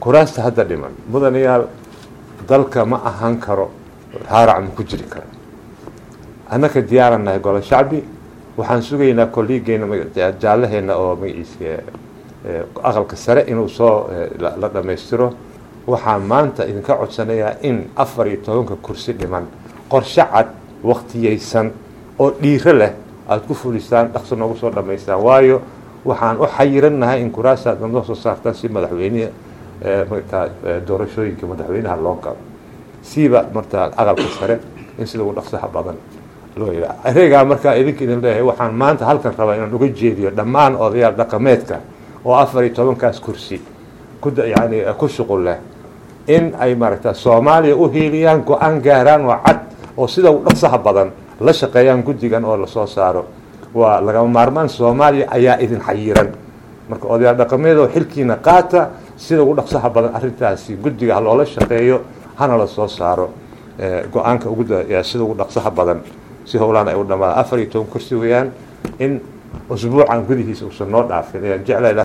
kuraasta hadda dhiman mudanayaal dalka ma ahaan karo haarac ma ku jiri karo annaka diyaaran nahay golo shacbi waxaan sugaynaa kolliigeena jaallaheena oo magaciisa aqalka sare inuu soo la dhammaystiro waxaan maanta idinka codsanayaa in afar iyo tobanka kursi dhiman qorshe cad waktiyeysan oo dhiiro leh aada ku fulisaan dhaqso noogu soo dhammaystaan waayo waxaan u xayirannahay in kuraasaad noo soo saartaan si madaxweyneha markaa doorashooyinka madaxweynaha loo galo siiba martaa aqalka sare in sida ugu dhaqsaha badan loo yidhaa areegaa markaa idinka idin leeyahay waxaan maanta halkan rabaa inaan uga jeediyo dhammaan odayaal dhaqameedka oo afar iyo tobankaas kursi ku yani ku shuqul leh in ay maaragta soomaaliya u hiiliyaan go-aan gaaraan oo cad oo sida ugu dhaqsaha badan la shaqeeyaan guddigan oo lasoo saaro waa lagama maarmaan soomaaliya ayaa idin xayiran marka odayaal dhaqameed oo xilkiina qaata sida ugu dhaqsaha badan arrintaasi guddiga ha loola shaqeeyo hana la soo saaro go-aanka ugu sida ugu dhaqsaha badan si howlaan ay u dhamaada afar iyo toban kursi weeyaan in usbuucan gudihiisa uusan noo dhaafin ayaan jeclay